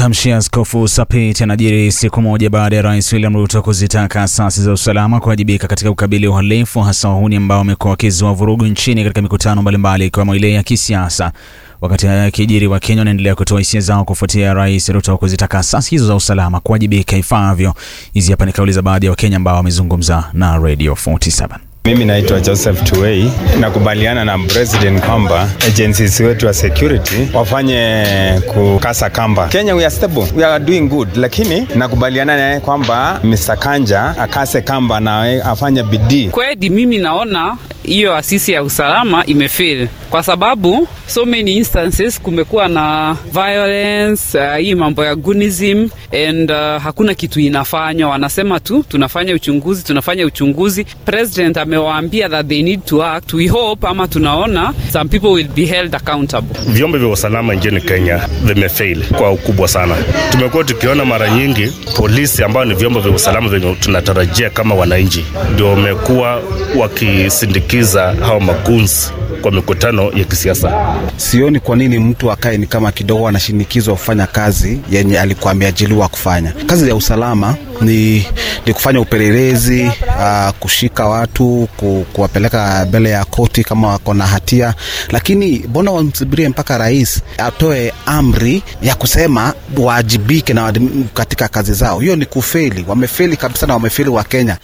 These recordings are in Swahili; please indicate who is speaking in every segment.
Speaker 1: Matamshi ya Askofu Sapit yanajiri siku moja baada ya Rais William Ruto kuzitaka asasi za usalama kuwajibika katika ukabili uhalifu, hasa wahuni ambao wamekuwa wakizua vurugu nchini katika mikutano mbalimbali ikiwemo ile ya kisiasa. Wakati haya yakijiri, Wakenya wanaendelea kutoa hisia zao kufuatia Rais Ruto kuzitaka asasi hizo za usalama kuwajibika ifaavyo. Hizi hapa ni kauli za baadhi ya Wakenya ambao wamezungumza na Radio 47.
Speaker 2: Mimi naitwa Joseph Tuwei. Nakubaliana na president kwamba agencies wetu wa security wafanye kukasa kamba. Kenya we are stable, we are doing good, lakini nakubaliana naye kwamba Mr. Kanja akase kamba na afanye bidii.
Speaker 3: Kweli mimi naona hiyo asisi ya usalama imefail kwa sababu so many instances kumekuwa na violence uh, hii mambo ya gunism and uh, hakuna kitu inafanywa. Wanasema tu tunafanya uchunguzi, tunafanya uchunguzi. President amewaambia that they need to act. We hope ama tunaona some people will be held accountable.
Speaker 4: Vyombo vya usalama nchini Kenya vimefail kwa ukubwa sana. Tumekuwa tukiona mara nyingi polisi ambao ni vyombo vya usalama vyenye tunatarajia kama wananchi, ndio wamekuwa wakisindikiza hao maguns kwa mikutano ya kisiasa.
Speaker 5: Sioni kwa nini mtu akae ni kama kidogo anashinikizwa kufanya kazi yenye alikuwa ameajiliwa kufanya. Kazi ya usalama ni, ni kufanya upelelezi uh, kushika watu ku, kuwapeleka mbele ya koti kama wako na hatia, lakini mbona wamsubirie mpaka rais atoe amri ya kusema waajibike na katika kazi zao? Hiyo ni kufeli. Wamefeli kabisa na wamefeli wa Kenya.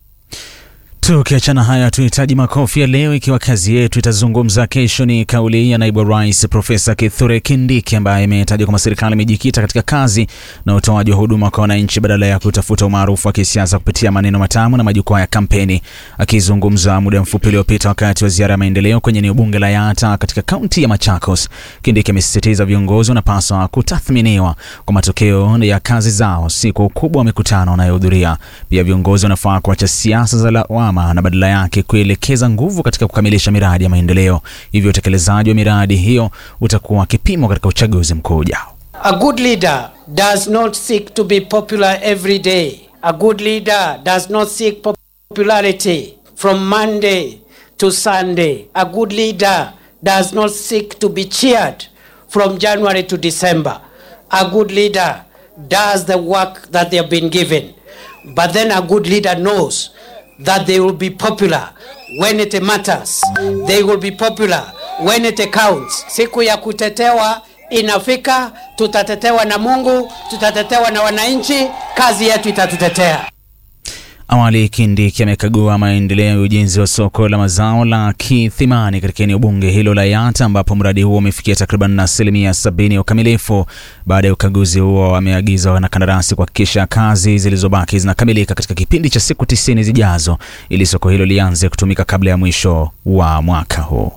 Speaker 1: Tukiachana haya, tuhitaji makofi ya leo ikiwa kazi yetu itazungumza kesho. Ni kauli ya naibu wa rais Profesa Kithure Kindiki ambaye imetaja kwamba serikali imejikita katika kazi na utoaji wa huduma kwa wananchi badala ya kutafuta umaarufu wa kisiasa kupitia maneno matamu na majukwaa ya kampeni. Akizungumza muda mfupi uliopita wakati wa ziara ya maendeleo kwenye eneo bunge la Yatta katika kaunti ya Machakos, Kindiki amesisitiza viongozi wanapaswa kutathminiwa kwa matokeo ya kazi zao, si kwa ukubwa wa mikutano wanayohudhuria. Pia viongozi wanafaa kuacha siasa za lawama na badala yake kuelekeza nguvu katika kukamilisha miradi ya maendeleo. Hivyo utekelezaji wa miradi hiyo utakuwa kipimo katika uchaguzi mkuu ujao.
Speaker 6: A good leader does not seek to be popular every day. A good leader does not seek popularity from Monday to Sunday. A good leader does not seek to be cheered from January to December. A good leader does the work that they have been given. But then a good leader knows that they will be popular when it matters. They will be popular when it counts. Siku ya kutetewa inafika, tutatetewa na Mungu, tutatetewa na wananchi, kazi yetu itatutetea.
Speaker 1: Awali Kindiki amekagua maendeleo ya ujenzi wa soko la mazao la Kithimani katika eneo bunge hilo la Yatta ambapo mradi huo umefikia takriban asilimia sabini ya ukamilifu. Baada ya ukaguzi huo, ameagiza wanakandarasi kuhakikisha kazi zilizobaki zinakamilika katika kipindi cha siku tisini zijazo ili soko hilo lianze kutumika kabla ya mwisho wa mwaka huu.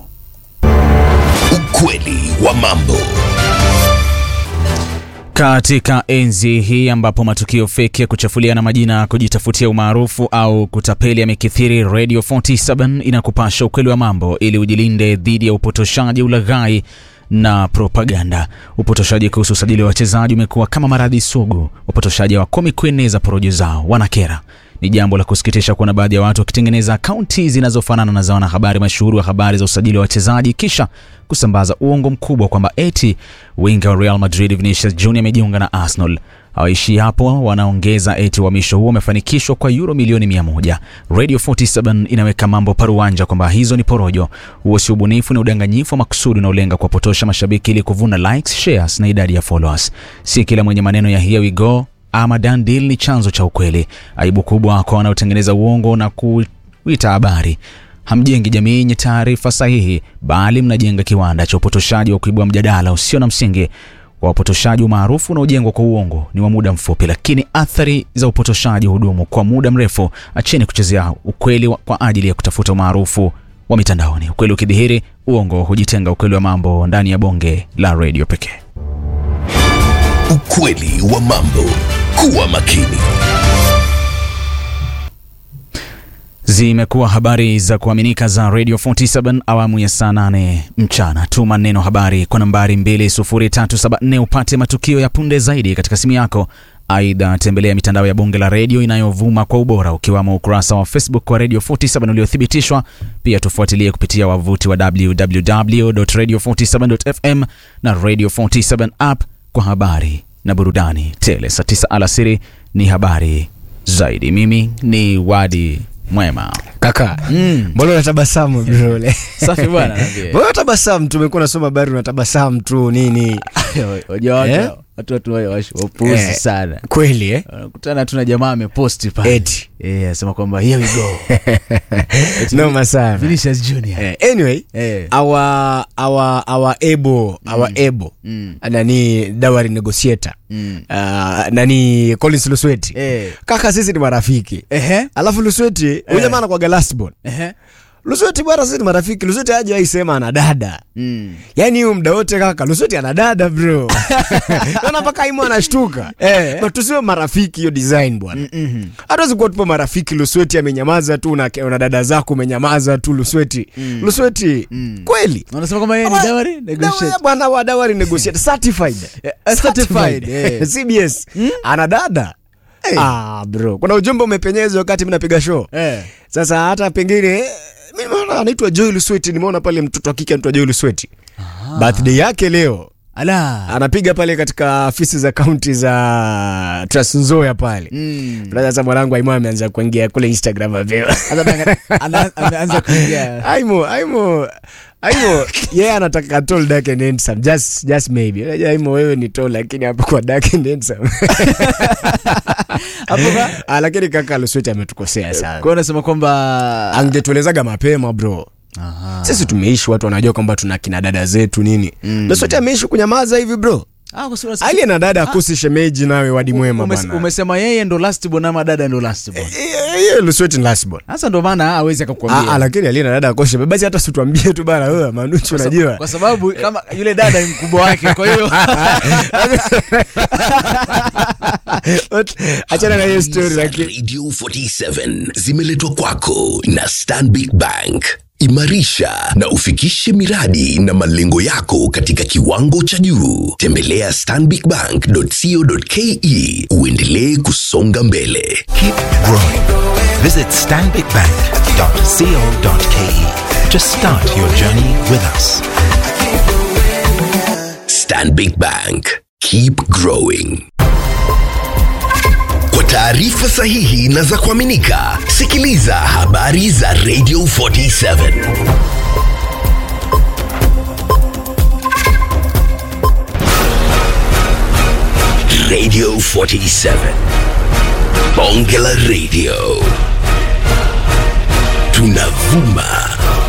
Speaker 7: Ukweli wa mambo.
Speaker 1: Katika enzi hii ambapo matukio feki ya kuchafuliana majina, kujitafutia umaarufu au kutapeli yamekithiri, Radio 47 inakupasha ukweli wa mambo ili ujilinde dhidi ya upotoshaji, ulaghai na propaganda. Upotoshaji kuhusu usajili wa wachezaji umekuwa kama maradhi sugu. Wapotoshaji hawakomi kueneza porojo zao, wanakera. Ni jambo la kusikitisha kuona baadhi ya watu wakitengeneza akaunti zinazofanana na za wanahabari mashuhuri wa habari za usajili wa wachezaji kisha kusambaza uongo mkubwa kwamba eti winga wa Real Madrid Vinicius Junior amejiunga na Arsenal. Hawaishi hapo, wanaongeza eti uhamisho huo umefanikishwa kwa euro milioni mia moja. Radio 47 inaweka mambo paruanja kwamba hizo ni porojo. Huo si ubunifu, ni udanganyifu wa makusudi unaolenga kuwapotosha mashabiki ili kuvuna likes, shares na idadi ya followers. Si kila mwenye maneno ya here we go ama done deal ni chanzo cha ukweli. Aibu kubwa kwa wanaotengeneza uongo na kuita habari. Hamjengi jamii yenye taarifa sahihi, bali mnajenga kiwanda cha upotoshaji wa kuibua mjadala usio na msingi. Kwa upotoshaji, umaarufu unaojengwa kwa uongo ni wa muda mfupi, lakini athari za upotoshaji hudumu kwa muda mrefu. Acheni kuchezea ukweli kwa ajili ya kutafuta umaarufu wa mitandaoni. Ukweli ukidhihiri, uongo hujitenga. Ukweli wa mambo ndani ya bonge la redio pekee.
Speaker 7: Ukweli wa mambo. Kuwa makini.
Speaker 1: Zimekuwa habari za kuaminika za Radio 47 awamu ya saa 8 mchana. Tuma neno habari kwa nambari 20374 upate matukio ya punde zaidi katika simu yako. Aidha, tembelea mitandao ya bunge la redio inayovuma kwa ubora ukiwamo ukurasa wa Facebook wa Radio 47 uliothibitishwa. Pia tufuatilie kupitia wavuti wa www.radio47.fm na Radio 47 app kwa habari na burudani tele. Saa tisa alasiri ni habari zaidi. Mimi ni Wadi Mwema.
Speaker 8: kaka
Speaker 1: Mm.
Speaker 8: mbona unatabasamu brole
Speaker 1: Safi bwana, naambia.
Speaker 8: mbona unatabasamu tumekuwa nasoma habari unatabasamu tu nini
Speaker 1: Unajua watu
Speaker 8: Eh?
Speaker 1: watu watu wapuuzi
Speaker 8: Eh.
Speaker 1: sana.
Speaker 8: kweli eh?
Speaker 1: Wanakutana tu na jamaa ameposti pale.
Speaker 8: Eti.
Speaker 1: Eh, asema kwamba here we go. Eti
Speaker 8: noma sana
Speaker 1: Vinicius Junior.
Speaker 8: Eh, anyway
Speaker 1: Eh.
Speaker 8: our our our able our able
Speaker 1: Mm.
Speaker 8: nani dawari negotiator
Speaker 1: Mm.
Speaker 8: uh, nani Collins Lusweti
Speaker 1: Eh.
Speaker 8: kaka sisi ni marafiki
Speaker 1: Ehe.
Speaker 8: alafu Lusweti huyu jamaa anakuwaga last born
Speaker 1: Ehe.
Speaker 8: Lusweti bwana sisi ni marafiki Lusweti aje aisema ana dada
Speaker 1: Mm.
Speaker 8: yaani huyu muda wote kaka Lusweti ana dada bro naona mpaka imu anashtuka
Speaker 1: Eh.
Speaker 8: but tusiwe marafiki hiyo design bwana
Speaker 1: Mhm.
Speaker 8: hatuwezi kuwa tupo marafiki Lusweti amenyamaza tu na, na dada zako umenyamaza tu Lusweti Lusweti kweli
Speaker 1: Wanasema kwamba yeye ni dawari negotiator.
Speaker 8: Dawa- bwana wa dawari negotiator certified
Speaker 1: Eh, certified, eh.
Speaker 8: CBS ana dada ah bro kuna ujumbe umepenyezwa wakati mimi napiga show
Speaker 1: Eh.
Speaker 8: sasa hata pengine mimi naona anaitwa Joy Lusweti nimeona pale mtoto wa kike anaitwa Joy Lusweti birthday yake leo
Speaker 1: Ala.
Speaker 8: anapiga pale katika afisi za kaunti za Trans Nzoia pale
Speaker 1: Mm.
Speaker 8: Brother, sasa mwanangu Aimo ameanza kuingia kule Instagram mapema
Speaker 1: Ana- ana- ameanza kuingia.
Speaker 8: Aimo Aimo Aimo yeye anataka tall dark and handsome just just maybe unajua Aimo wewe ni tall lakini hapo kwa dark and handsome
Speaker 1: Hapo ka-
Speaker 8: ah lakini kaka Lusweti ametukosea sana
Speaker 1: Kwa unasema kwamba
Speaker 8: angetuelezaga mapema bro sisi tumeishi watu wanajua kwamba tuna kina dada zetu nini mm. Lusweti ameishi kunyamaza hivi bro
Speaker 1: Ah, kwa sababu-
Speaker 8: aliye na dada akusi shemeji nawe wadi mwema
Speaker 1: Umes-
Speaker 8: bwana
Speaker 1: umesema yeye ndo last born ama dada ndo last born.
Speaker 8: Eh, hiyo Lusweti ni last born
Speaker 1: Sasa ndo maana hawezi
Speaker 8: Ah, ah,
Speaker 1: akakwambia.
Speaker 8: lakini aliye na dada akoshe basi hata situambie tu bana wewe manuchu unajua
Speaker 1: Kwa sababu kama yule dada ni mkubwa wake, kwa hiyo
Speaker 8: achana na hiyo story
Speaker 7: za
Speaker 8: lakini
Speaker 7: Radio 47 zimeletwa kwako na Stanbic Bank. Imarisha na ufikishe miradi na malengo yako katika kiwango cha juu. Tembelea stanbicbank.co.ke uendelee kusonga mbele.
Speaker 9: Keep growing. Visit stanbicbank.co.ke to start your journey with us.
Speaker 7: Stanbic Bank. Keep growing. Kwa taarifa sahihi na za kuaminika, sikiliza habari za Radio 47. Radio 47. Bonge la Radio. Tunavuma